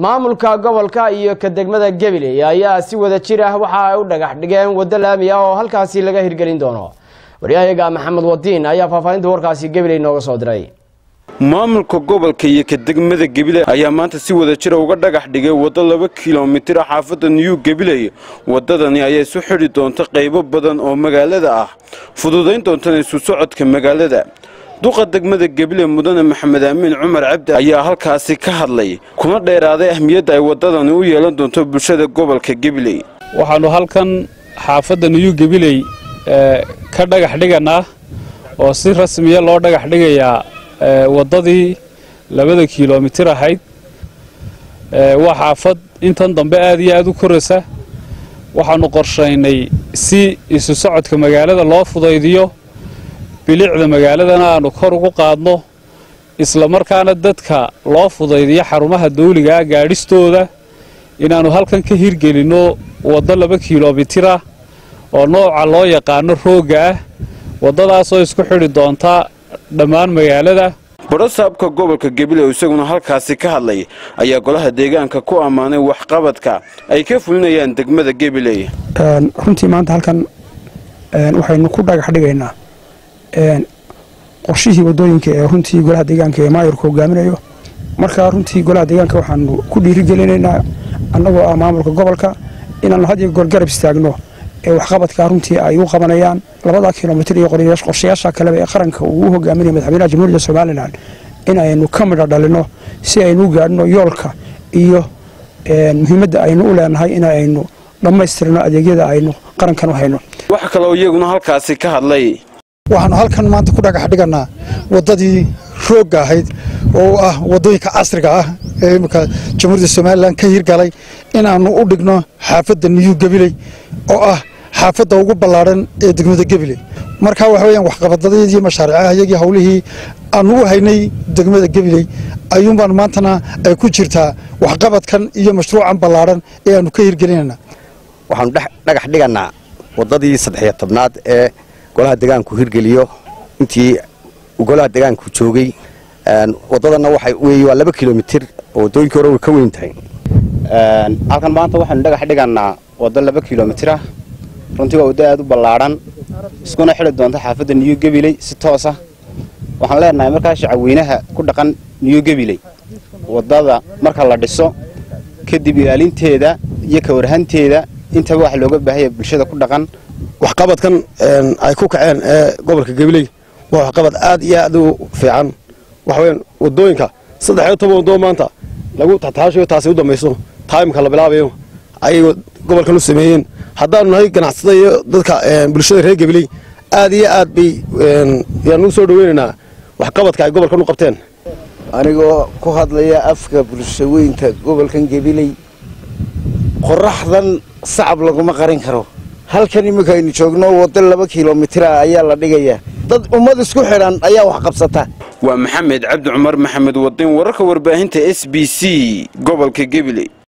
maamulka gobolka iyo ka degmada gabiley ayaa si wada jir ah waxa ay u dhagax dhigeen waddo laami ah oo halkaasi laga hirgelin doono waryahayaga maxamed wadiin ayaa faahfaahinta warkaasi gabiley nooga soo diray maamulka gobolka iyo ka degmada gabiley ayaa maanta si wada jira uga dhagax dhigay waddo laba kilomitir ah xaafadda new gabiley waddadani ayaa isu xidhi doonta qaybo badan oo magaalada ah fududayn doontana isu socodka magaalada duqa degmada gabiley mudane maxamed amiin cumar cabdi ayaa halkaasi ka hadlay kuna dheeraaday ahmiyadda ay waddadani u yeelan doonto bulshada gobolka gabiley waxaannu halkan xaafadda new gabiley ka dhagax dhiganaa oo si rasmiya loo dhagax dhigayaa waddadii labada kilomitir ahayd waa xaafad intan dambe aad iyo aad u koraysa waxaannu qorshaynay si isu socodka magaalada loo fudaydiyo bilicda magaaladana aannu kor ugu qaadno isla markaana dadka loo fudaydiyo xarumaha dawligaa gaadhistooda inaannu halkan ka hirgelinno waddo laba kilomitir ah oo nooca loo yaqaano roogga ah waddadaasoo isku xidhi doonta dhammaan magaalada barasaabka gobolka gabiley isaguna halkaasi ka hadlay ayaa golaha deegaanka ku ammaanay waxqabadka ay ka fulinayaan degmada gabiley runtii maanta halkan waxaynu ku dhagax dhigaynaa qorshihii wadooyinka ee runtii golaha deegaanka ee maayirku hogaaminayo markaa runtii golaha deegaanka waxaanu ku dhiirigelinaynaa annagoo ah maamulka gobolka inaannu had iyo goor garab istaagno ee waxqabadkaa runtii ay u qabanayaan labada kilomitir iyo qorshayaasha kaleba ee qaranka uu u hogaaminaya madaxweynaha jamhuuriyadda somalilan in aynu ka midho dhalinno si aynu u gaadhno yoolka iyo muhiimadda aynu u leenahay in aynu dhammaystirno adeegyada aynu qarankan u hayno wax kaloo iyaguna halkaasi ka hadlay waxaanu halkan maanta ku dhagax dhiganaa waddadii roogga ahayd oo ah waddooyinka casriga ah ee imminka jamhuuriyadda somalilan ka hirgalay inaannu u dhigno xaafadda niyu gabiley oo ah xaafadda ugu ballaadhan ee degmada gabiley markaa waxa weyaan waxqabadadii mashaariicaha iyagii howlihii aanu u haynay degmada gabiley ayuunbaan maantana ay ku jirtaa waxqabadkan iyo mashruucan ballaadhan ee aanu ka hirgelinayna waxaanu dhagax dhiganaa waddadii saddexiyo tobnaad ee golaha deegaanku hirgeliyo intii golaha deegaanku joogay waddadanna waxa weeye waa laba kilomitir oo waddooyinkii hore way ka weyn tahay halkan maanta waxaynu dhagax dhiganaa waddo laba kilomitir ah runtii waa waddo aad u ballaadhan iskuna xidhi doonta xaafadda niyu gabiley si toosa waxaan leenahay markaa shacabweynaha ku dhaqan niyu gabiley waddada marka la dhiso kadib ilaalinteeda iyo ka warhanteeda intaba wax looga baahaya bulshada ku dhaqan waxqabadkan ay ku kaceen ee gobolka gabiley waa waxqabad aad iyo aad u fiican waxaweyaan wadooyinka saddex iyo toban wadoo maanta lagu taxtaashayo taasi u dambayso taimka la bilaabayo ayay gobolkan u sameeyeen haddaanu nahay ganacsada iyo dadka bulshada reer gabiley aad iyo aad bay yaan u soo dhaweynaynaa waxqabadka ay gobolkan u qabteen anigoo ku hadlaya afka bulshaweynta gobolkan gabiley qoraxdan sacab laguma qarin karo halkan iminka aynu joogno waddo laba kilomitira ayaa la dhigayaa dad ummad isku xidhan ayaa wax qabsata waa maxamed cabdi cumar maxamed wadiin wararka warbaahinta s b c gobolka gabiley